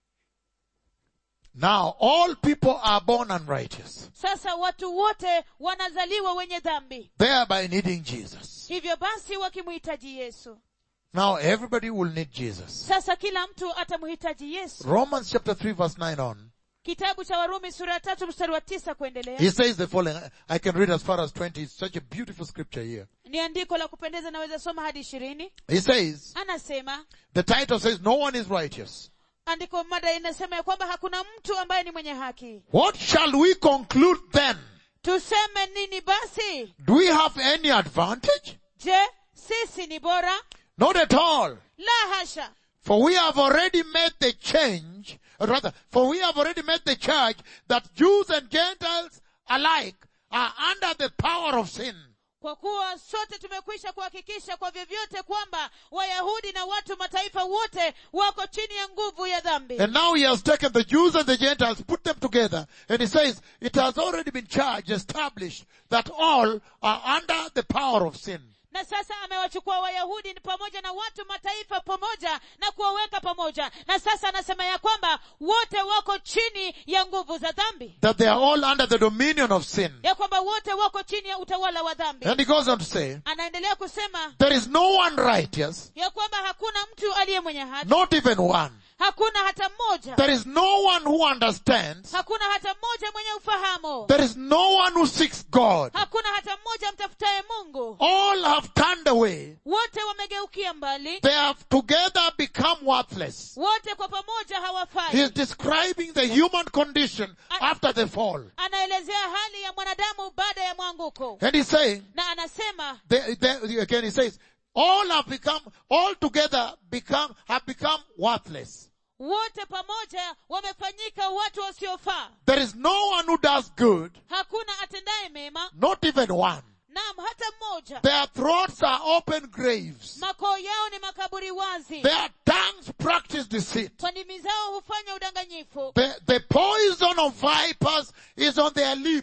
Now all people are born unrighteous, sasa watu wote wanazaliwa wenye dhambi thereby needing Jesus. hivyo basi wakimhitaji yesu Now everybody will need Jesus. sasa kila mtu atamhitaji yesu Romans chapter 3 verse 9 on. kitabu cha warumi sura ya tatu mstari wa tisa kuendelea He says the following. I can read as far as 20. It's such a beautiful scripture here. ni andiko la kupendeza naweza soma hadi ishirini He says, anasema the title says, no one is righteous. andiko mada inasema ya kwamba hakuna mtu ambaye ni mwenye haki What shall we conclude then? tuseme nini basi Do we have any advantage? je sisi ni bora Not at all. la hasha For we have already made the change, or rather, for we have already made the charge that Jews and Gentiles alike are under the power of sin. kwa kuwa sote tumekwisha kuhakikisha kwa vyovyote kwamba wayahudi na watu mataifa wote wako chini ya nguvu ya dhambi And now he has taken the Jews and the Gentiles, put them together, and he says, it has already been charged, established, that all are under the power of sin. na sasa amewachukua wayahudi ni pamoja na watu mataifa pamoja na kuwaweka pamoja na sasa anasema ya kwamba wote wako chini ya nguvu za dhambi That they are all under the dominion of sin. ya kwamba wote wako chini ya utawala wa dhambi And he goes on to say, anaendelea kusema there is no one righteous, ya kwamba hakuna mtu aliye mwenye haki not even one. hakuna hata mmoja There is no one who understands. hakuna hata mmoja mwenye ufahamu There is no one who seeks God. hakuna hata mmoja mtafutaye mungu All have turned away. wote wamegeukia mbali They have together become worthless. wote kwa pamoja He is hawafai describing the human condition after the fall. anaelezea hali ya mwanadamu baada ya mwanguko And he's saying, na anasema they, they, again he says, all have become, all together become, have become worthless. wote pamoja wamefanyika watu wasiofaa There is no one who does good, hakuna atendaye mema not even one. naam hata mmoja Their throats are open graves. makoo yao ni makaburi wazi Their tongues practice deceit. kwa ndimi zao hufanya udanganyifu The, the poison of vipers is on their lips.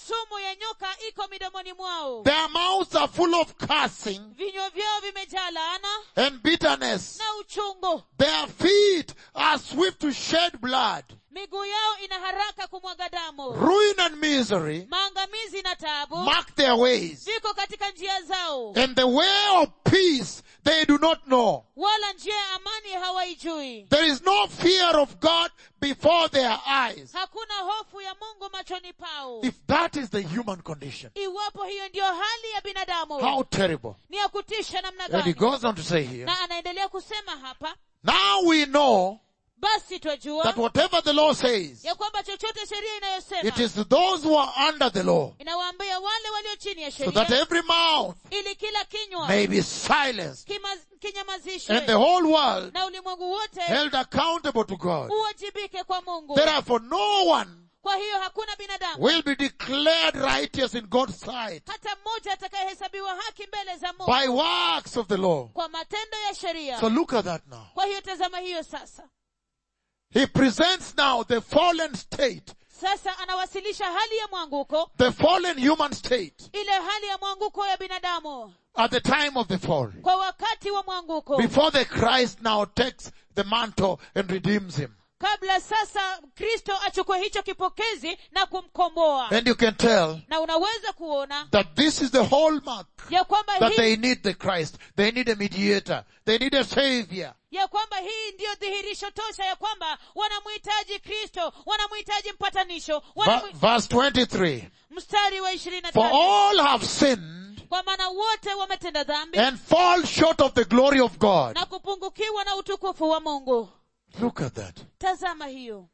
sumu ya nyoka iko midomoni mwao Their mouths are full of cursing vinywa vyao vimejaa laana and bitterness. na uchungu Their feet are swift to shed blood. miguu yao ina haraka kumwaga damu Ruin and misery maangamizi na taabu mark their ways. viko katika njia zao And the way of peace they do not know. wala njia ya amani hawaijui There is no fear of God before their eyes. hakuna hofu ya mungu machoni pao If that is the human condition, iwapo hiyo ndiyo hali ya binadamu how terrible. ni ya kutisha namna And he gani goes on to say here, na anaendelea kusema hapa now we know basi twajua that whatever the law says, ya kwamba chochote sheria it inayosema is to those who are under the law, inawaambia wale walio chini ya so that sheria every mouth ili kila kinywa may be silenced kima- and the kinyamazishwe whole world na ulimwengu wote held accountable to God. uwajibike kwa mungu Therefore, no one kwa hiyo hakuna binadamu will be declared righteous in God's sight hata mmoja atakayehesabiwa haki mbele za mungu by works of the law. kwa matendo ya sheria So look at that now. kwa hiyo tazama hiyo sasa He presents now the fallen state, sasa anawasilisha hali ya mwanguko the fallen human state ile hali ya mwanguko ya binadamu at the time of the fall. kwa wakati wa mwanguko Before the Christ now takes the mantle and redeems him. kabla sasa kristo achukue hicho kipokezi na kumkomboa And you can tell na unaweza kuona that this is the hallmark ya kwamba that hii they need the Christ. They need a mediator. They need a savior. ya kwamba hii ndiyo dhihirisho tosha ya kwamba wanamhitaji kristo wanamhitaji mpatanisho Va- wanamu... verse 23. mstari wa ishirini na For tatu all have sinned kwa maana wote wametenda dhambi and fall short of the glory of God. na kupungukiwa na utukufu wa mungu Look at that. tazama hiyo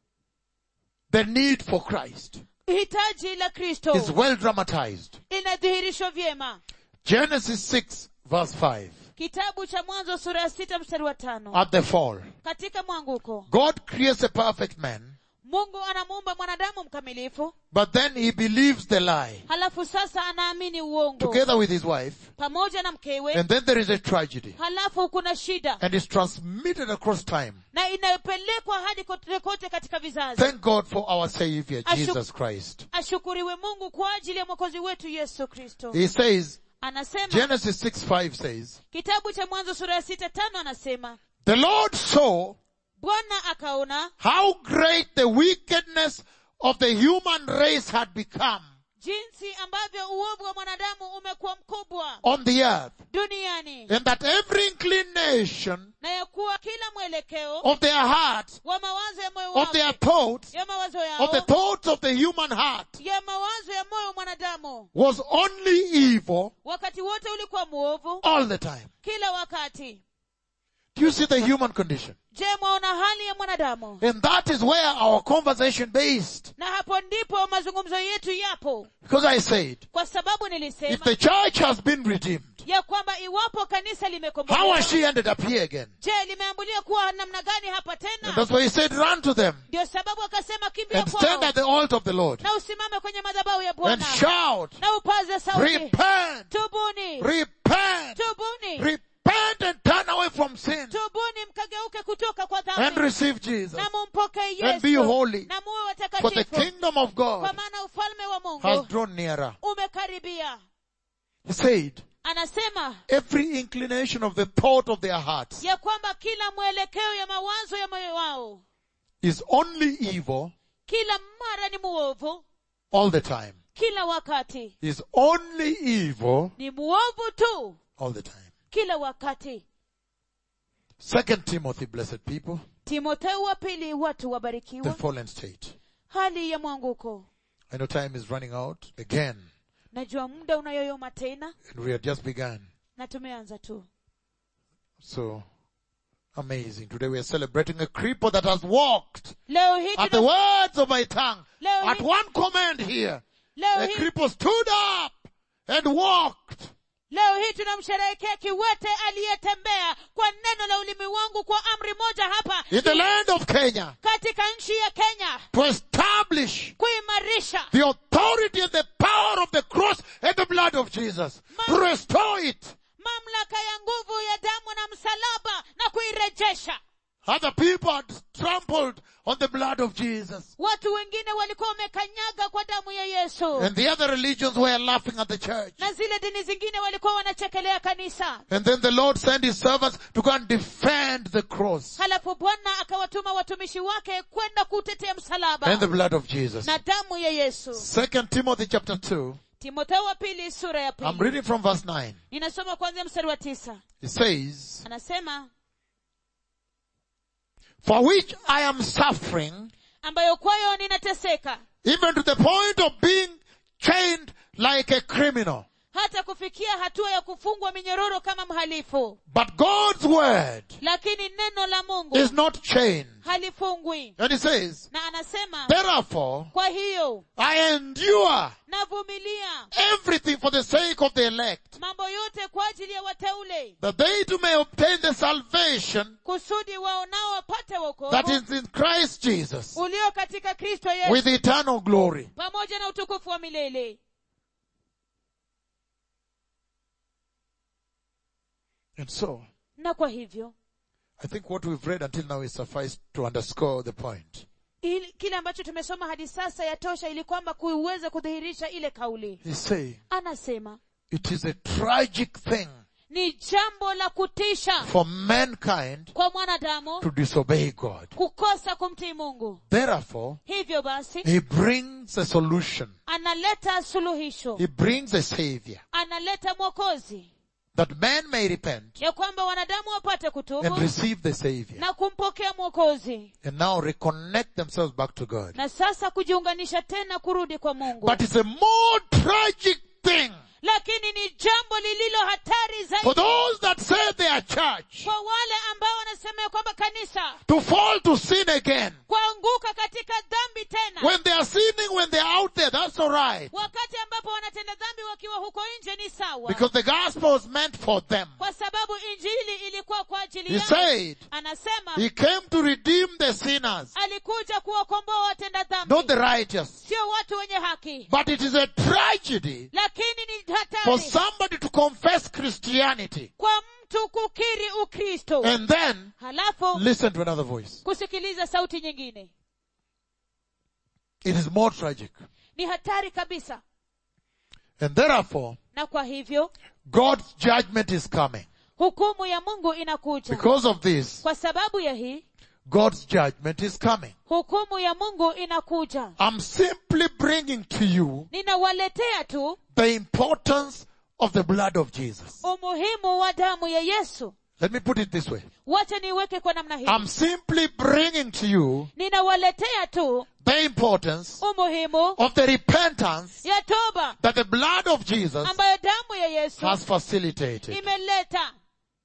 The need for Christ hitaji la kristo is well dramatized. inadhihirishwa vyema Genesis 6 verse 5. kitabu cha mwanzo sura ya sita mstari wa tano At the fall, katika mwanguko God creates a perfect man, mungu anamuumba mwanadamu mkamilifu but then he believes the lie halafu sasa anaamini uongo together with his wife, pamoja na mkewe and then there is a tragedy, halafu kuna shida and it's transmitted across time. na inayopelekwa hadi kote kote katika vizazi Thank God for our Savior, Ashu- Jesus Christ. ashukuriwe mungu kwa ajili ya mwokozi wetu yesu kristo He says, anasema Genesis 6 5 says, kitabu cha mwanzo sura ya sita tano anasema The Lord saw bwana akaona how great the wickedness of the human race had become jinsi ambavyo uovu wa mwanadamu umekuwa mkubwa on the earth, duniani and that every inclination na ya kuwa kila mwelekeo of their heart, wa mawazo ya moyo of their wao thoughts, ya mawazo of the yao thoughts of the human heart ya mawazo ya moyo wa mwanadamu was only evil wakati wote ulikuwa mwovu all the time. kila wakati Do you see the human condition? je mwaona hali ya mwanadamu And that is where our conversation based. na hapo ndipo mazungumzo yetu yapo Because I said, kwa sababu if nilisema the church has been redeemed, ya kwamba iwapo kanisa how limekombolewa has she ended up here again? je limeambulia kuwa namna gani hapa And tena that's why he said, run to them ndio sababu akasema kimbia and stand kwao at the altar of the Lord na usimame kwenye madhabahu ya and bwana shout, na upaze sauti repent, tubuni repent, tubuni repent and turn away from sin tubuni mkageuke kutoka kwa and dhambi receive Jesus. na mumpokee And be yesu holy. na muwe For the watakatifu kingdom of kwa God maana ufalme wa has mungu drawn nearer. umekaribia He said, anasema every inclination of the thought of their hearts ya kwamba kila mwelekeo ya mawazo ya moyo wao is only evil kila mara ni muovu all the time. kila wakati Is only evil ni muovu tu all the time. kila wakati Second Timothy, blessed people, timotheo wa pili watu the wabarikiwa fallen state. hali ya mwanguko I know time is running out again, najua muda unayoyoma tena and we had just begun. na tumeanza tu So amazing. Today we are celebrating a cripple that has walked leo hii at the tuna, words of my tongue. Leo At hii- one command here, leo a hii cripple stood up and walked. leo hii tunamsherehekea kiwete aliyetembea kwa neno la ulimi wangu kwa amri moja hapa in the land of Kenya katika nchi ya kenya to establish kuimarisha the authority and the power of the cross and the blood of Jesus. To restore it. mamlaka ya nguvu ya damu na msalaba na kuirejesha Other people had trampled on the blood of Jesus. watu wengine walikuwa wamekanyaga kwa damu ya yesu And the other religions were laughing at the church. na zile dini zingine walikuwa wanachekelea kanisa And then the Lord sent his servants to go and defend the cross halafu bwana akawatuma watumishi wake kwenda kutetea msalaba and the blood of Jesus. na damu ya yesu Second Timothy chapter 2. timotheo wa pili sura ya I'm pili reading from verse 9. ninasoma kwanzia mstari wa tisa It says, anasema For which I am suffering, ambayo kwayo ninateseka even to the point of being chained like a criminal. hata kufikia hatua ya kufungwa minyororo kama mhalifu But God's word lakini neno la mungu is not chained. halifungwi And he says, na anasema Therefore, kwa hiyo I endure navumilia everything for the sake of the elect, mambo yote kwa ajili ya wateule that they too may obtain the salvation kusudi wao nao wapate that wokovu is in Christ Jesus ulio katika kristo yesu with eternal glory. pamoja na utukufu wa milele And so, na kwa hivyo I think what we've read until now is suffice to underscore the point. ili, kile ambacho tumesoma hadi sasa yatosha ili kwamba kuweze kudhihirisha ile kauli He's saying, anasema it is a tragic thing ni jambo la kutisha for mankind kwa mwanadamu to disobey God. kukosa kumtii mungu Therefore, hivyo basi He brings a solution. analeta suluhisho He brings a savior analeta mwokozi that man may repent ya kwamba wanadamu wapate and kutubu receive the savior na kumpokea mwokozi and now reconnect themselves back to God. na sasa kujiunganisha tena kurudi kwa mungu But it's a more tragic thing lakini ni jambo lililo hatari for zaidi those that say they are church kwa wale ambao wanasema ya kwamba kanisa to fall to sin again. kuanguka katika dhambi tena When they are sinning, when they are out there, that's alright. wakati ambapo wanatenda dhambi wakiwa huko nje ni sawa Because the gospel was meant for them. kwa sababu injili ilikuwa kwa ajili He yao said, anasema He came to redeem the sinners, alikuja kuwakomboa watenda dhambi not the righteous. sio watu wenye haki But it is a tragedy lakini ni for hatari somebody to confess Christianity kwa mtu kukiri ukristo and then halafu listen to another voice. kusikiliza sauti nyingine It is more tragic. ni hatari kabisa And therefore, na kwa hivyo God's judgment is coming. hukumu ya mungu inakuja Because of this, kwa sababu ya hii God's judgment is coming. hukumu ya mungu inakuja I'm simply bringing to you ninawaletea tu the importance of the blood of Jesus. umuhimu wa damu ya yesu Let me put it this way. wacha niweke kwa namna hii I'm simply bringing to you ninawaletea tu the importance umuhimu of the repentance ya toba that the blood of Jesus ambayo damu ya yesu has facilitated. imeleta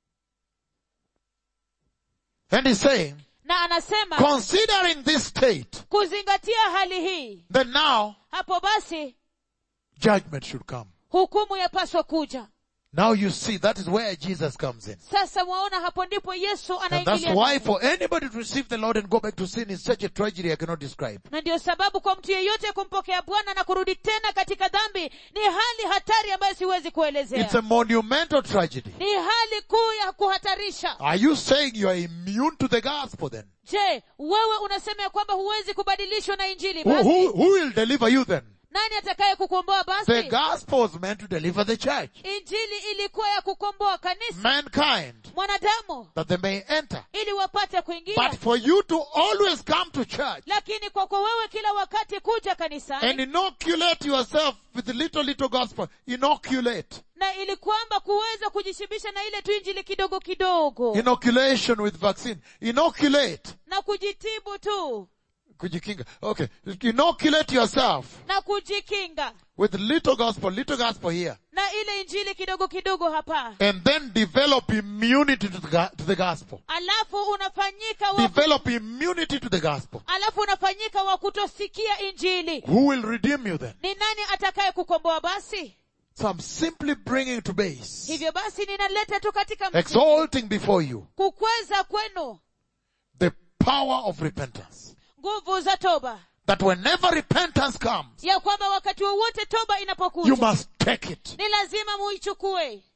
And he's saying, na anasema considering this state, kuzingatia hali hii then now hapo basi judgment should come. hukumu yapaswa kuja Now you see that is where Jesus comes in. sasa mwaona hapo ndipo yesu And that's anaingilia why ndani. for anybody to receive the Lord and go back to sin is such a tragedy I cannot describe. na ndio sababu kwa mtu yeyote kumpokea bwana na kurudi tena katika dhambi ni hali hatari ambayo siwezi It's kuelezea a monumental tragedy. ni hali kuu ya kuhatarisha Are you saying you are immune to the gospel then? je wewe unasema ya kwamba huwezi kubadilishwa na injili Who, basi who, who will deliver you then? nani atakaye kukomboa The basi gospel was meant to deliver the church, injili ilikuwa ya kukomboa kanisa mankind, mwanadamu that they may enter. ili wapate kuingia But for you to always come to church lakini kwako wewe kila wakati kuja and kanisani inoculate yourself with little, little gospel, inoculate. na ili kwamba kuweza kujishibisha na ile tu injili kidogo kidogo Inoculation with vaccine. Inoculate. na kujitibu tu Kujikinga. Okay. Inoculate yourself na kujikinga with little gospel, little gospel here. na ile injili kidogo kidogo hapa And then develop immunity to the, go- to the gospel. alafu unafanyika wa, Develop immunity to the gospel. alafu unafanyika wa kutosikia injili Who will redeem you then? ni nani atakaye kukomboa basi So I'm simply bringing to base, hivyo basi ninaleta tu katika msingi, exalting before you kukweza kwenu the power of repentance. nguvu za toba That whenever repentance comes, ya kwamba wakati wowote toba you inapokuja must take it. ni lazima muichukue